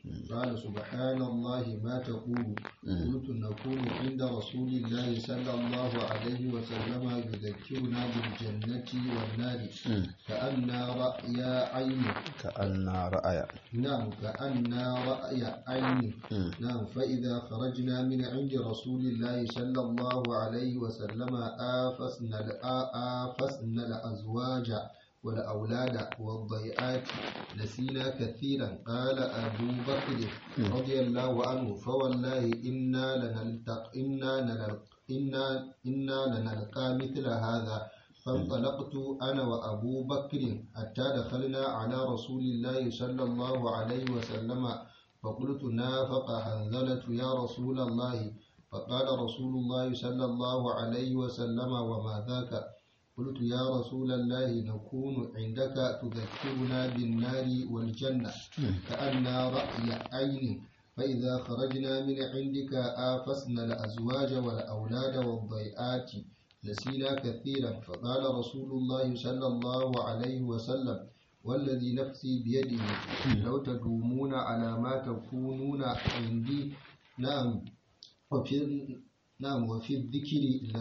قال سبحان الله ما تقول قلت نكون عند رسول الله صلى الله عليه وسلم يذكرنا بالجنة والنار كأن رأي عين كأن رأي نعم كأن رأي عين نعم فإذا خرجنا من عند رسول الله صلى الله عليه وسلم آفسنا آفسنا الأزواج والأولاد والضيئات نسينا كثيرا قال أبو بكر رضي الله عنه فوالله إنا لنلتق إنا لنلق إنا إنا لنلقى مثل هذا فانطلقت أنا وأبو بكر حتى دخلنا على رسول الله صلى الله عليه وسلم فقلت نافق حنظلة يا رسول الله فقال رسول الله صلى الله عليه وسلم وما ذاك قلت يا رسول الله نكون عندك تذكرنا بالنار والجنة كأن رأي عين فإذا خرجنا من عندك آفسنا الأزواج والأولاد والضيئات نسينا كثيرا فقال رسول الله صلى الله عليه وسلم والذي نفسي بيده لو تدومون على ما تكونون عندي نعم وفي نعم وفي الذكر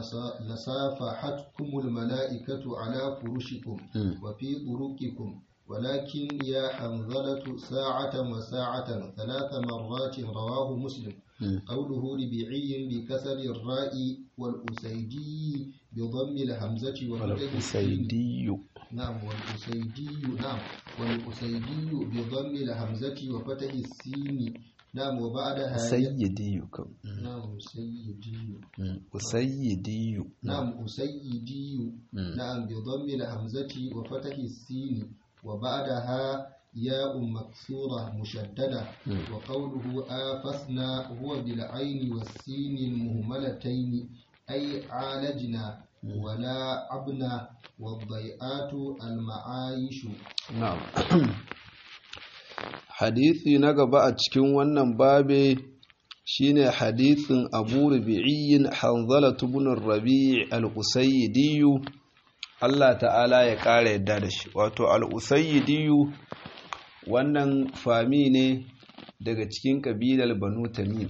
لصافحتكم الملائكة على فرشكم وفي طرقكم ولكن يا حنظلة ساعة وساعة ثلاث مرات رواه مسلم قوله ربيعي بكسر الراء والأسيدي بضم الهمزة والأسيدي نعم والأسيدي نعم والأسيدي بضم الهمزة وفتح السين نعم وبعدها سيدي نعم سيدي أسيدي نعم أسيدي نعم بضم الهمزة وفتح السين وبعدها ياء مكسورة مشددة وقوله آفسنا هو بالعين والسين المهملتين أي عالجنا ولا عبنا والضيئات المعايش نعم hadisi na gaba a cikin wannan babe shine hadisin Abu Rabi'in Hanzala ibn Rabi' al-Usayyidi Allah ta'ala ya ƙara yadda da shi wato al-Usayyidi wannan fami ne daga cikin kabilar Banu Tamim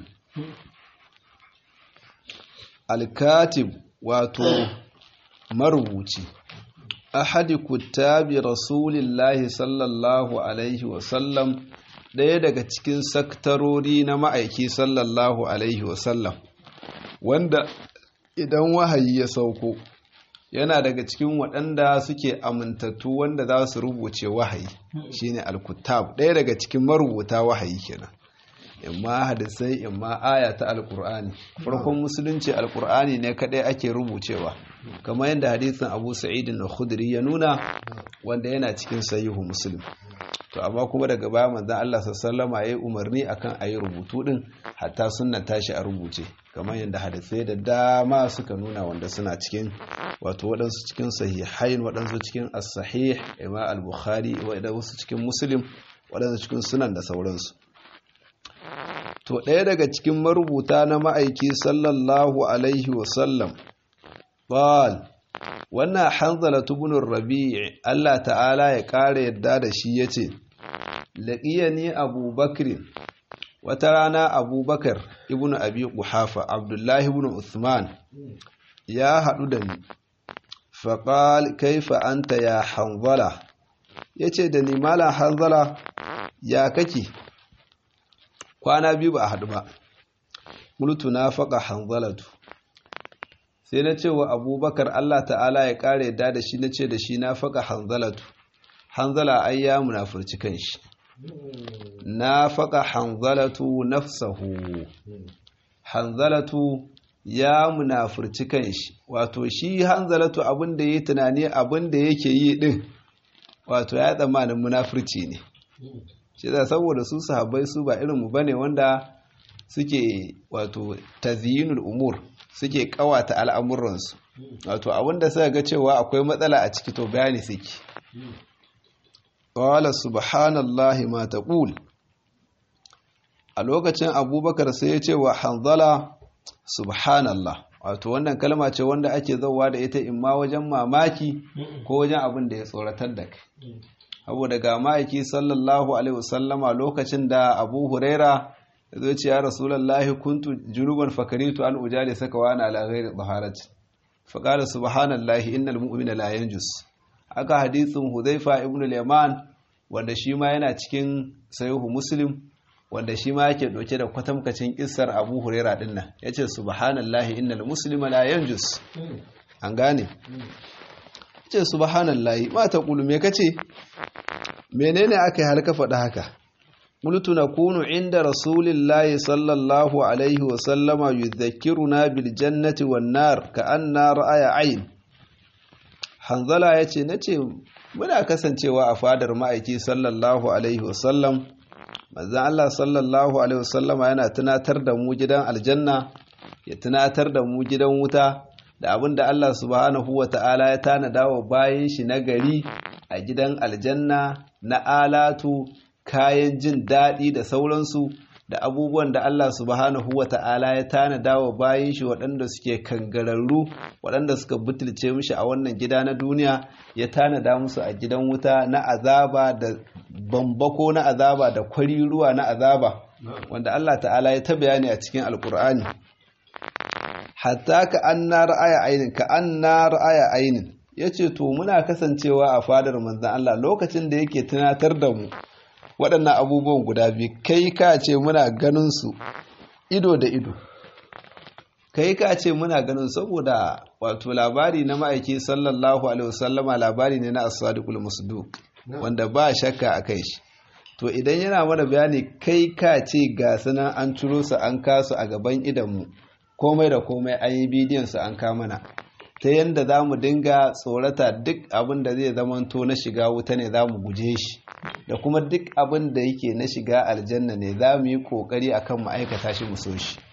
al-Katib wato marubuci ahadi kuttabi rasulillahi sallallahu alaihi wasallam ɗaya daga cikin saktarori na ma'aiki sallallahu alaihi wasallam wanda idan wahayi ya sauko yana daga cikin waɗanda suke amintattu wanda za su rubuce wahayi shine alkutab ɗaya daga cikin marubuta wahayi kenan imma hadisai imma aya ta alkur'ani farkon musulunci alkur'ani ne kadai ake rubucewa kamar yadda hadisin abu sa'id na khudri ya nuna wanda yana cikin sahihu muslim to amma kuma daga baya manzon Allah sallallahu alaihi umarni akan ayi rubutu din hatta sunna tashi a rubuce kamar yadda hadisai da dama suka nuna wanda suna cikin wato waɗansu cikin sahihain waɗansu cikin as-sahih imma al-bukhari waɗansu cikin muslim waɗansu cikin sunan da sauransu to ɗaya daga cikin marubuta na ma'aiki sallallahu alaihi wasallam ƙwal wannan hanzala tubunin rabi'i Allah ta'ala ya ƙara yadda da shi ya ce laƙiya ni abubakar wata rana abubakar ibn abi ƙuhafa abdullahi ibn usman ya haɗu da ni faƙal kaifa anta ya hanzala ya ce da ni malam hanzala ya kake kwana biyu ba a haɗu ba multu na faƙa hanzalatu sai na ce wa abubakar Allah ta'ala ya ƙara yadda da shi na ce da shi na faƙa hanzalatu hanzala ai ya munafurci kanshi na faƙa hanzalatu nafsahu hanzalatu ya munafurci kanshi wato shi hanzalatu abin da ya tunani abin da yake yi din wato ya tsammanin munafurci ne shi da saboda su sahabbai su ba irin mu bane wanda suke wato tazyinul umur suke kawata al'amuransu wato abinda suka ga cewa akwai matsala a ciki to bayani suke qala subhanallahi ma taqul a lokacin abubakar sai ya ce wa hanzala subhanallah wato wannan kalma ce wanda ake zauwa da ita imma wajen mamaki ko wajen abin da ya tsoratar da kai abu daga ma'aiki sallallahu alaihi wasallama lokacin da abu huraira ya zo ce ya rasulallahi kuntu junuban fakaritu an ujali saka wani ala ghairi taharati fa qala subhanallahi innal mu'mina la yanjus aka hadithin hudhaifa ibn al-yaman wanda shi ma yana cikin sahihu muslim wanda shi ma yake dauke da kwatamkacin kissar abu huraira din nan yace subhanallahi innal muslima la yanjus an gane yace subhanallahi ma taqulu me kace menene aka yi har ka faɗa haka قلت نكون عند رسول الله صلى الله عليه وسلم يذكرنا بالجنة والنار كأننا رأي عين hanzala ya ce na ce muna kasancewa a fadar ma'aiki sallallahu alaihi wasallam manzan Allah sallallahu alaihi wasallam yana tunatar da mu gidan aljanna ya tunatar da mu gidan wuta da abin da Allah subhanahu wa ta'ala ya tanada wa bayan shi na gari a gidan aljanna na alatu kayan jin daɗi da sauransu da abubuwan da Allah subhanahu wa ta'ala ya tanada wa bayan shi waɗanda suke kangararru waɗanda suka butulce mishi a wannan gida na duniya ya tanada musu a gidan wuta na azaba da bambako na azaba da kwariruwa na azaba wanda Allah ta'ala ya ta bayani a cikin alkur'ani hatta ka an na ra'aya ainin ka an na ra'aya ainin ya ce to muna kasancewa a fadar manzan Allah lokacin da yake tunatar da mu waɗannan abubuwan guda biyu kai ka ce muna ganin su ido da ido kai ka ce muna ganin saboda wato labari na ma'aiki sallallahu alaihi wasallama labari ne na as-sadiqul musduq wanda ba shakka a kai shi to idan yana mana bayani kai ka ce ga sanan an ciro su an kasu a gaban idanmu komai da komai an yi bidiyon su an mana ta yadda za mu dinga tsorata duk abin da zai zamanto na shiga wuta ne za mu guje shi da kuma duk abin da yake na shiga aljanna ne za mu yi ƙoƙari a kan ma'aikata shi mu so shi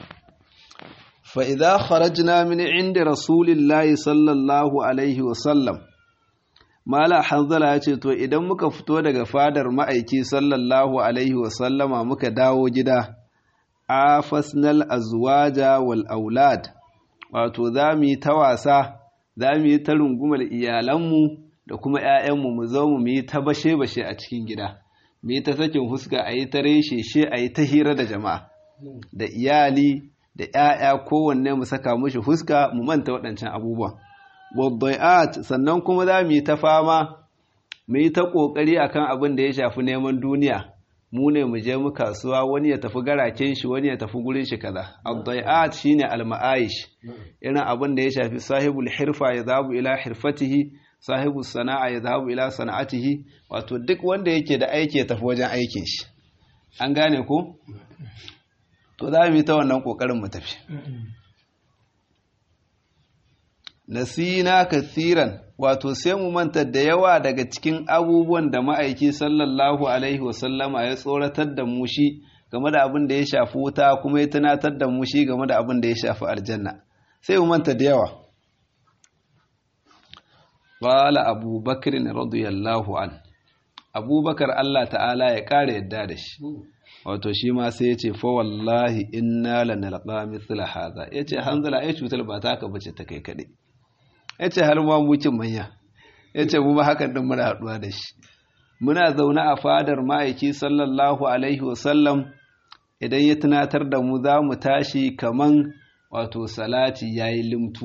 fa'iza kharajna min inda rasulillahi sallallahu alaihi wasallam mala hanzala ya ce to idan muka fito daga fadar ma'aiki sallallahu alaihi wasallama muka dawo gida afasnal azwaja wal aulad wato za mu yi ta wasa za mu yi ta rungumar iyalanmu da kuma 'ya'yanmu mu zo mu yi ta bashe-bashe a cikin gida mu yi ta sakin huska a yi ta reshe a yi ta hira da jama'a da iyali da 'ya'ya kowanne mu saka mushi huska mu manta waɗancan abubuwan waddai'at sannan kuma za mu yi ta fama mu yi ta ƙoƙari akan abin da ya shafi neman duniya mu ne mu je mu kasuwa wani ya tafi garaken shi wani ya tafi gurin shi kaza ad-dai'at shine al-ma'aish irin abin da ya shafi sahibul hirfa ya zabu ila hirfatihi sahibus sana'a ya zabu ila sana'atihi wato duk wanda yake da aiki ya tafi wajen aikin shi an gane ko to za mu yi ta wannan kokarin mu tafi nasina kathiran wato sai mu manta da yawa daga cikin abubuwan da ma'aiki sallallahu alaihi wasallama ya tsoratar da mu shi game da abin da ya shafi wuta kuma ya tunatar da mu shi game da abin da ya shafi aljanna sai mu manta da yawa qala abubakar radiyallahu an abubakar Allah ta'ala ya kare yadda da shi wato shi ma sai ya ce fa wallahi inna lanalqa mithla hadha yace hanzala ai cutar ba ta ka bace ta kai kadai ya ce har ma mucin manya ya ce mu ma hakan din muna haɗuwa da shi muna zaune a fadar ma'aiki sallallahu alaihi wasallam idan ya tunatar da mu za mu tashi kaman wato salati ya yi limtu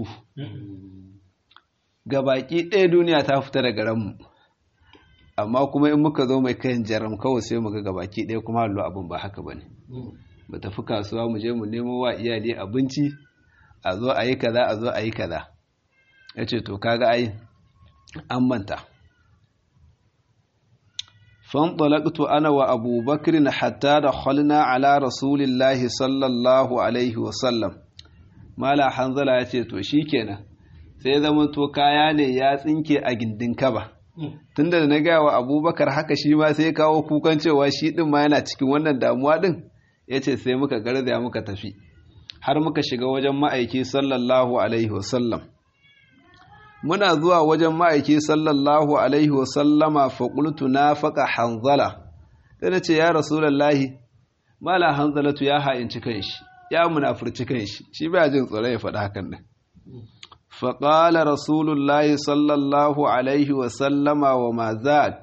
ga baki ɗaya duniya ta fita daga ranmu amma kuma in muka zo mai kayan jaram kawai sai mu ga gabaki ɗaya kuma hallo abin ba haka ba ne mu tafi kasuwa mu je mu nemo wa iyali abinci a zo a yi kaza a zo a yi kaza ya ce to kaga ai an manta fanɗalaƙtu ana wa abubakar na hatta da halina ala rasulillahi sallallahu alaihi wasallam mala hanzala ya ce to shi kenan sai zama to kaya ne ya tsinke a gindin kaba tunda da na gaya wa abubakar haka shi ma sai kawo kukan cewa shi ɗin ma yana cikin wannan damuwa ɗin ya ce sai muka garzaya muka tafi har muka shiga wajen ma'aiki sallallahu alaihi wasallam muna zuwa wajen ma'aiki sallallahu alaihi wasallama faƙultu na faƙa hanzala da na ce ya rasulallahi mala hanzalatu ya ha'inci kanshi ya munafurci kanshi shi ba jin tsoro ya faɗi hakan nan faƙala rasulullahi sallallahu alaihi wasallama wa ma zak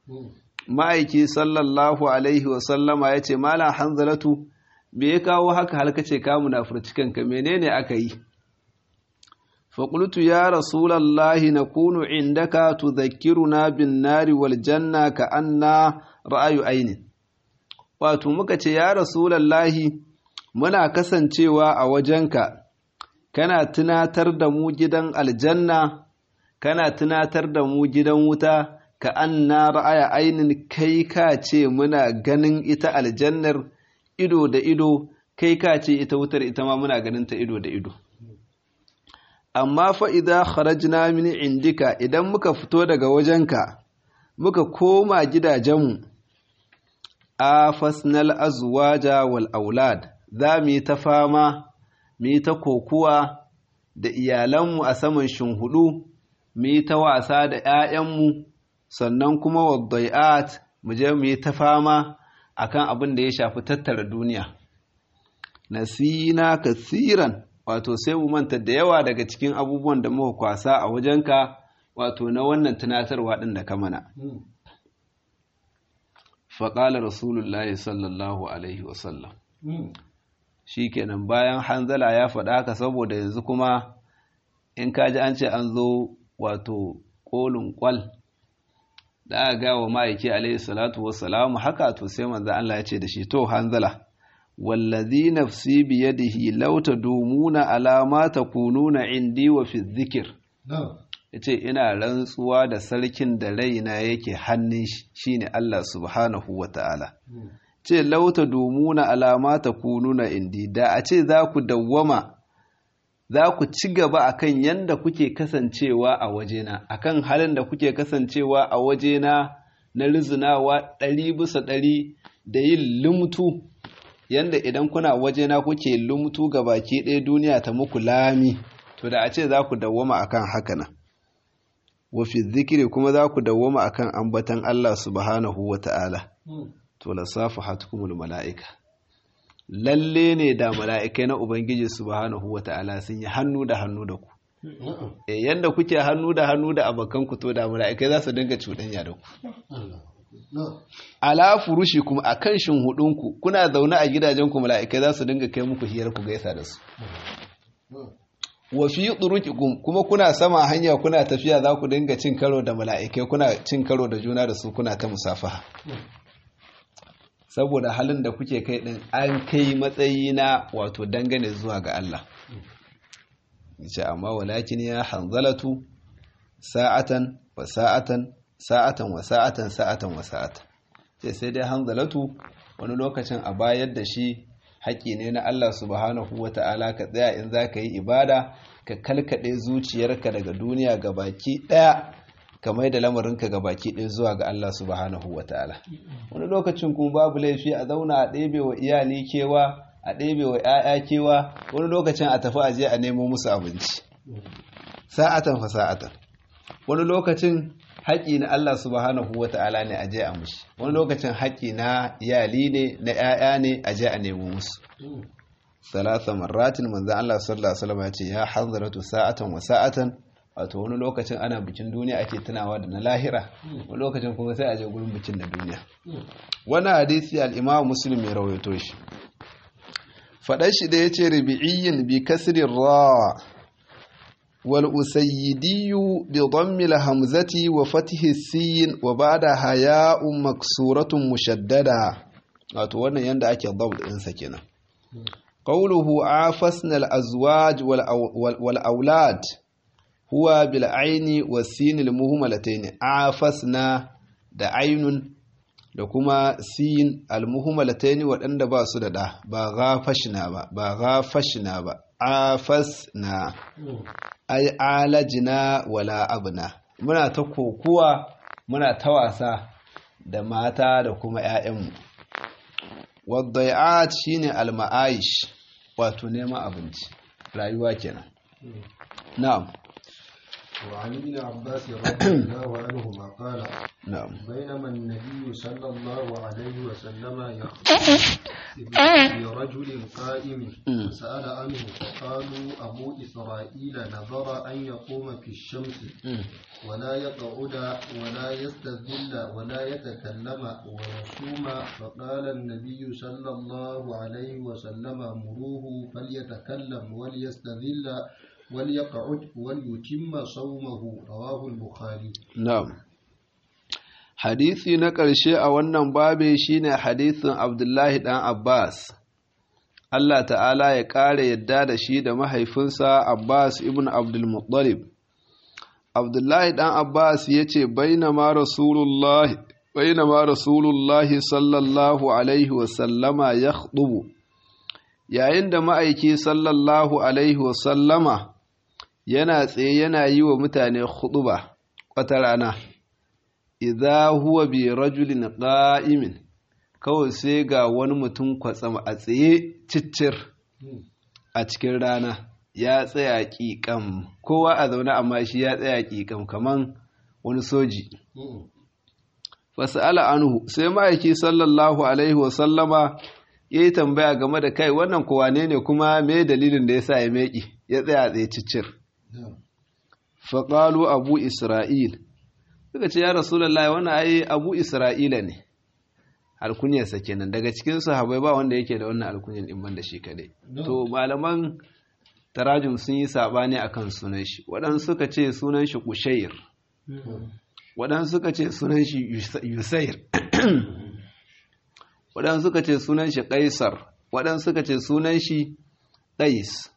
ma'aiki sallallahu alaihi wasallama ya ce mala hanzalatu me ya kawo haka halka ce ka munafurci kanka menene aka yi faƙultu ya rasulallahi na kunu indaka tudhakkiruna bin nari wal janna ka anna ra'ayu ainin wato muka ce ya rasulallahi muna kasancewa a wajenka kana tunatar da mu gidan aljanna kana tunatar da mu gidan wuta ka anna ra'aya ainin kai ka ce muna ganin ita aljannar ido da ido kai ka ce ita wutar ita ma muna ganin ta ido da ido amma fa idza kharajna min indika idan muka fito daga wajenka muka koma gidajenmu afasnal azwaja wal aulad za mu yi ta fama mu yi ta kokuwa da iyalanmu a saman shinhudu mu yi ta wasa da 'ya'yanmu sannan kuma waddai'at mu je mu yi ta fama akan abin da ya shafi tattara duniya nasina kasiran wato sai mu manta da yawa daga cikin abubuwan da muka kwasa a wajenka wato na wannan tunatarwa ɗin da ka mana faƙalar rasulullahi sallallahu alaihi wasallam shi kenan bayan hanzala ya faɗa haka saboda yanzu kuma in kaji an ce an zo wato ƙolin ƙwal da aka gawa ma'aiki alaihi salatu wassalamu haka to sai manzo Allah ya ce da shi to hanzala wallazi nafsi biyadihi law tadumuna ala ma takununa indi wa fi dhikr yace ina rantsuwa da sarkin da raina yake hannun shi shine Allah subhanahu wataala ce law tadumuna ala ma takununa indi da a ce za ku dawwama za ku ci gaba akan yanda kuke kasancewa a wajena akan halin da kuke kasancewa a wajena na rizunawa ɗari bisa ɗari da yin lumtu yanda idan kuna wajena kuke lumtu ga baki ɗaya duniya ta muku lami to da a ce za ku dawwama akan haka nan wafi zikiri kuma za ku dawwama akan ambatan Allah subhanahu wa ta'ala to lasafu hatukumul mala'ika lalle ne da mala'ikai na Ubangiji subhanahu wa ta'ala sun yi hannu da hannu da ku. E yanda kuke hannu da hannu da abokan ku to da mala'ikai za su dinga cuɗanya da ku. Ala furushi kuma a kan hudunku kuna zaune a gidajenku mala'ikai za su dinga kai muku hiyar ku gaisa da su. Wa fi turuqikum kuma kuna sama hanya kuna tafiya za ku dinga cin karo da mala'ikai kuna cin karo da juna da su kuna ta musafaha. saboda halin da kuke kai din an kai matsayi na wato dangane zuwa ga Allah ce amma walakin ya hanzalatu sa'atan wa sa'atan sa'atan wa sa'atan sa'atan wa sa'atan ce sai dai hanzalatu wani lokacin a bayar da shi haƙƙi ne na Allah subhanahu wa ta'ala ka tsaya in za ka yi ibada ka kalkaɗe zuciyarka daga duniya ga baki ɗaya ka mai da lamarinka ga baki ɗaya zuwa ga Allah subhanahu wa ta'ala wani lokacin kuma babu laifi a zauna a ɗebe wa iyali kewa a ɗebe wa ‘ya'ya kewa wani lokacin a tafi aje a nemo musu abinci sa'atan fa sa'atan wani lokacin haƙƙi na Allah subhanahu wa ta'ala ne aje a mushi wani lokacin haƙƙi na iyali ne na ‘ya'ya ne aje a nemo musu salasa marratin manzan Allah sallallahu alaihi wasallam ya ce ya hanzaratu sa'atan wa sa'atan wato wani lokacin ana bikin duniya ake tunawa da na lahira wani lokacin kuma sai a je gurin bikin na duniya wani hadisi al-imam muslim ya rawaito shi faɗar shi da yace rubi'iyyin bi kasri ra wal usayyidiyu bi dhammi al-hamzati wa fathi sin wa ba'da haya'un maksuratun mushaddada wato wannan yanda ake dhabt din sa kenan qawluhu afasna al-azwaj wal aulad huwa bil aini wa sinil muhmalatayn afasna da ainun da kuma sin al muhmalatayn waɗanda ba su da da ba ghafashna ba ba ghafashna ba afasna ay alajna wala abna muna ta kokuwa muna ta wasa da mata da kuma ƴaƴanmu wadai'at shine al ma'aish wato neman abinci rayuwa kenan na'am وعن ابن عباس رضي الله عنهما قال na'am بينما النبي صلى الله عليه وسلم يخطب برجل قائم سأل عنه فقالوا أبو إسرائيل نظر أن يقوم في الشمس ولا يقعد ولا يستذل ولا يتكلم ويصوم فقال النبي صلى الله عليه وسلم مروه فليتكلم وليستذل وليقعد وليتم صومه رواه البخاري na'am hadisi na ƙarshe a wannan babe shine hadisin Abdullahi dan Abbas Allah ta'ala ya ƙara yadda da shi da mahaifinsa Abbas ibn Abdul Muttalib Abdullahi dan Abbas yace bainama Rasulullahi bainama Rasulullahi sallallahu alaihi wa sallama yakhutubu yayin da ma'aiki sallallahu alaihi wa sallama yana tsaye yana yi wa mutane khutuba wata rana idza huwa bi rajulin qa'imin kawai sai ga wani mutum kwatsam a tsaye ciccir a cikin rana ya tsaya ƙiƙam kowa a zaune amma shi ya tsaya ƙiƙam kaman wani soji fasa'ala anhu sai ma'aiki sallallahu alaihi wasallama ya yi tambaya game da kai wannan kowa ne ne kuma me dalilin da ya sa ya meƙi ya tsaya tsaye ciccir faƙalu abu isra'il suka ce ya rasulallah wannan ai abu isra'ila ne alkunyarsa kenan daga cikin sahabbai ba wanda yake da wannan alkunyar din ban da shi kadai to malaman tarajum sun yi sabani akan sunan shi waɗansu suka ce sunan shi kushair waɗansu suka ce sunan shi yusair waɗansu suka ce sunan shi kaisar waɗansu suka ce sunan shi ɗais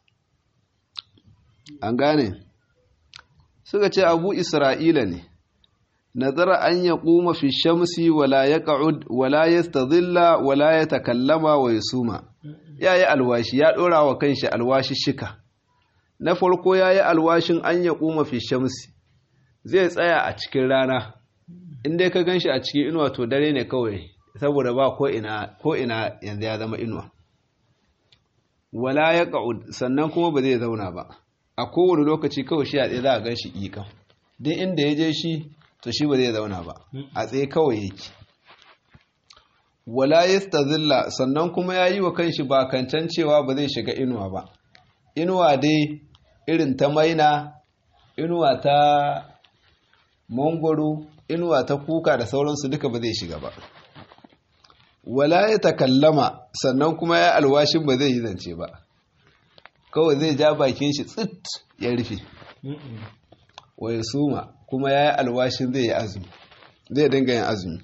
an gane suka ce abu isra'ila ne nazara an ya kuma fi shamsi wala ya ƙa'ud wala ya stazilla wala ya takallama wa ya suma ya yi alwashi ya ɗora wa kanshi alwashi shika na farko ya yi alwashin an ya kuma fi shamsi zai tsaya a cikin rana inda ka gan shi a cikin inuwa to dare ne kawai saboda ba ko ina yanzu ya zama inuwa wala ya ƙa'ud sannan kuma ba zai zauna ba a kowane lokaci kawai shi a tsaye za a gan shi ƙiƙan duk inda ya je shi to shi ba zai zauna ba a tsaye kawai yake wala yastazilla sannan kuma ya yi wa kanshi ba kancan cewa ba zai shiga inuwa ba inuwa dai irin ta maina inuwa ta mangwaro inuwa ta kuka da sauransu duka ba zai shiga ba wala ya takallama sannan kuma ya alwashin ba zai yi zance ba kawai zai ja bakin shi tsit ya rufe wa ya suma kuma ya yi alwashin zai yi azumi zai dinga yin azumi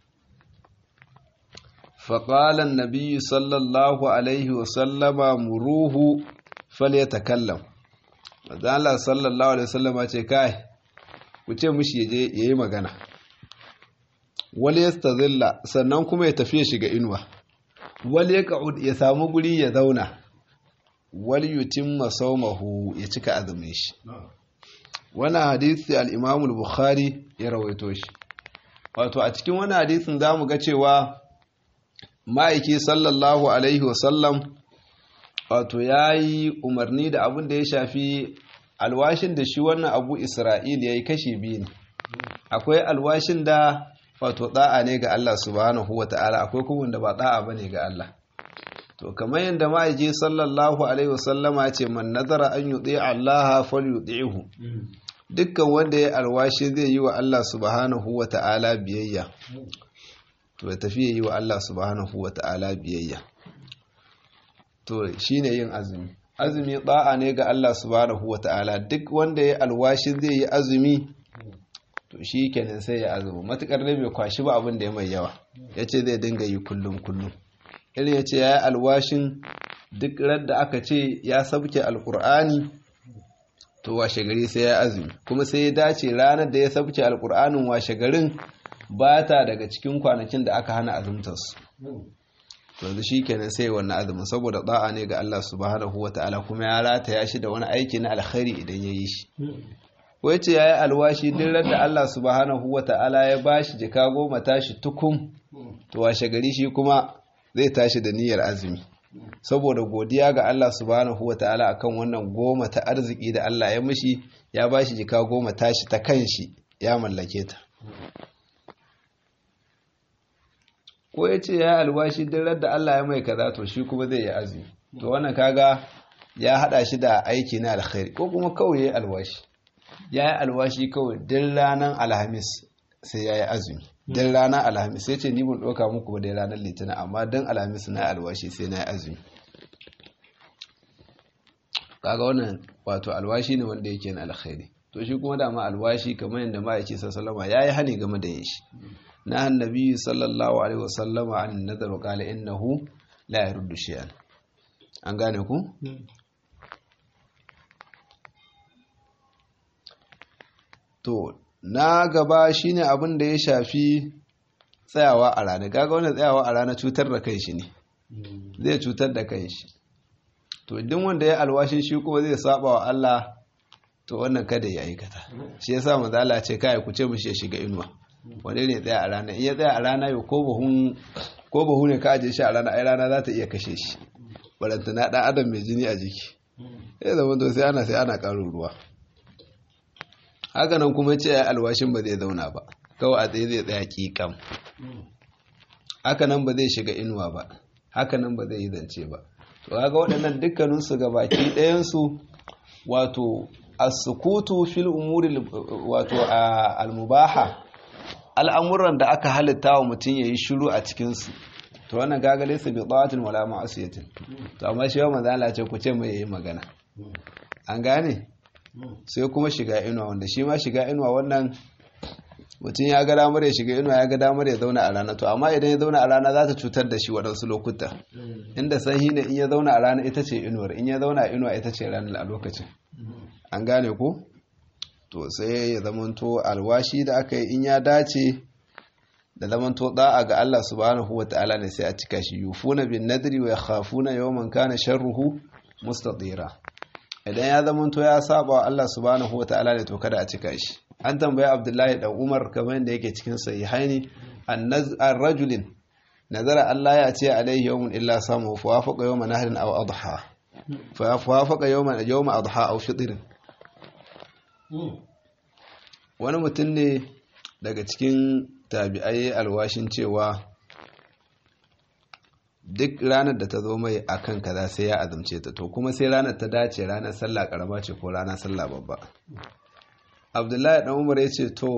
faƙalan nabi sallallahu alaihi wasallama muruhu fal ya takallam mazala sallallahu alaihi wasallama ce kai ku ce mushi ya yi magana wal ya stazilla sannan kuma ya tafi ya shiga inuwa wal ya ka'ud ya samu guri ya zauna wal yutimma sawmahu ya cika azumin shi wannan hadisi al-Imam bukhari ya rawaito shi wato a cikin wannan hadisin zamu ga cewa ma'aiki sallallahu alaihi wasallam wato yayi umarni da abin da ya shafi alwashin da shi wannan Abu Isra'il yayi kashi biyu ne akwai alwashin da wato da'a ne ga Allah subhanahu wata'ala akwai kuma wanda ba da'a bane ga Allah to kamar yadda ma'aiki sallallahu alaihi wasallama ce man nazara an yuti Allah falyuti'hu dukkan wanda ya alwashi zai yi wa Allah subhanahu wata'ala biyayya to ya tafi yi wa Allah subhanahu wata'ala biyayya to shine yin azumi azumi da'a ne ga Allah subhanahu wata'ala duk wanda ya alwashi zai yi azumi to shi kenan sai ya azumi matukar ne bai kwashi ba abin da ya mai yawa yace zai dinga yi kullum kullum irin ya ce ya yi alwashin duk radda aka ce ya sabke alkur'ani to washe gari sai ya azumi kuma sai ya dace ranar da ya sabke alkur'anin washe garin ba ta daga cikin kwanakin da aka hana azumtarsu to yanzu shi kenan sai wannan azumin saboda da'a ne ga Allah subhanahu wa ta'ala kuma ya rataya shi da wani aiki na alkhairi idan ya yi shi wai ce ya yi alwashi duk radda Allah subhanahu wa ta'ala ya bashi jika goma tashi tukum to washe gari shi kuma zai tashi da niyyar azumi saboda godiya ga Allah subhanahu wa ta'ala akan wannan goma ta arziki da Allah ya mishi ya ba shi jika goma tashi ta kanshi ya mallake ta ko ya ce ya alwashi duk da Allah ya mai kaza to shi kuma zai yi azumi to wannan kaga ya hada shi da aiki na alkhairi ko kuma kawai ya yi alwashi ya yi alwashi kawai duk ranar alhamis sai ya yi azumi don ranar alhamis sai ce ni ban ɗauka muku ba dai ranar litinin amma don alhamis na alwashi sai na yi azumi kaga wannan wato alwashi ne wanda yake na alkhairi to shi kuma dama alwashi kamar yadda ma'aiki sallama ya yi hani game da yin shi na annabi sallallahu alaihi wasallama an nadar qala innahu la yaruddu shay'an an gane ku to na gaba shine abin da ya shafi tsayawa a rana gaga wanda tsayawa a rana cutar da kai shi ne zai cutar da kai shi to idan wanda ya alwashin shi kuma zai saba wa Allah to wannan kada ya aikata shi yasa manzo Allah ce kai ku ce mishi ya shiga inuwa wanda ne tsaya a rana in ya tsaya a rana yau ko buhun ko buhu ne ka aje shi a rana ai rana za ta iya kashe shi barantana dan adam mai jini a jiki sai zaman to sai ana sai ana karin ruwa haka nan kuma ce alwashin ba zai zauna ba kawai a tsaye zai tsaya kikam haka nan ba zai shiga inuwa ba haka nan ba zai yi zance ba to kaga waɗannan dukkaninsu ga baki ɗayansu wato as-sukutu fil umuri wato al-mubaha al'amuran da aka halitta wa mutum yayi shiru a cikin su to wannan kaga laysa bi ta'atin wala ma'asiyatin to amma shi manzo Allah ce ku ce mai yayi magana an gane sai kuma shiga inuwa wanda shi ma shiga inuwa wannan mutum ya ga damar ya shiga inuwa ya ga damar ya zauna a rana to amma idan ya zauna a rana za ta cutar da shi waɗansu lokuta inda sanyi ne in ya zauna a rana ita ce inuwar in ya zauna a inuwa ita ce ranar a lokacin an gane ko to sai ya zamanto alwashi da aka yi in ya dace da zamanto da'a ga Allah subhanahu wa ta'ala ne sai a cika shi yufuna bin nadri wa yakhafuna yawman kana sharruhu mustatira idan ya zamanto ya saba wa Allah subhanahu wa ta'ala ne to kada a cika shi an tambayi abdullahi dan umar kamar yadda yake cikin sahihaini an rajulin nazara Allah ya ce alaihi yawmun illa samu fa wafaqa yawma nahrin aw adha fa wafaqa yawma yawma adha aw fitr wani mutum ne daga cikin tabi'ai alwashin cewa duk ranar da ta zo mai akan kaza sai ya azumce ta to kuma sai ranar ta dace ranar sallah karama ce ko ranar sallah babba abdullahi dan umar ya ce to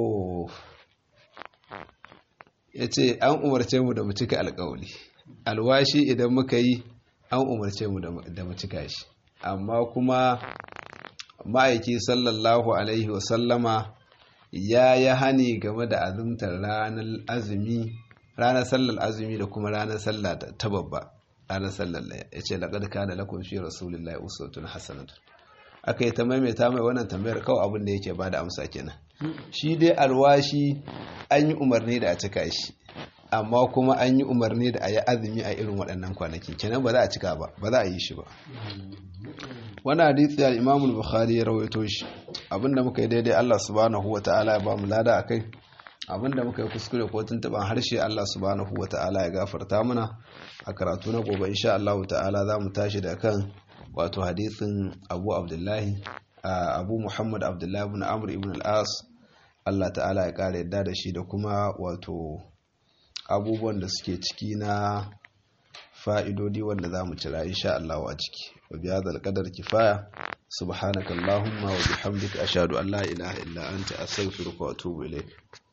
ya ce an umarce mu da mu cika alkawali alwashi idan muka yi an umarce mu da mu cika shi amma kuma ma'aiki sallallahu alaihi wasallama ya yi hani game da azumtar ranar azumi ranar sallar azumi da kuma ranar sallah ta babba ranar sallar ya ce laƙar kana lakon fi rasulullahi usutun hasanatun aka yi ta maimaita mai wannan tambayar kawai abin da yake ba da amsa kenan shi dai alwashi an yi umarni da a cika shi amma kuma an yi umarni da a yi azumi a irin waɗannan kwanaki kenan ba za a cika ba ba za a yi shi ba wani hadisi al imamul bukhari ya rawaito shi abinda muka yi daidai Allah subhanahu wa ta'ala ya ba mu lada akai abinda muka yi kuskure ko tuntuban harshe Allah subhanahu wa ta'ala ya gafarta mana a karatu na gobe insha Allah ta'ala za mu tashi da kan wato hadisin abu abdullahi abu muhammad abdullahi ibn amr ibn al-as Allah ta'ala ya kara yadda da shi da kuma wato abubuwan da suke ciki na fa'idodi wanda za mu cira insha Allah a ciki wa biya da alƙadar kifaya subhanakallahumma wa bihamdika ashhadu an la ilaha illa anta astaghfiruka wa atubu ilayk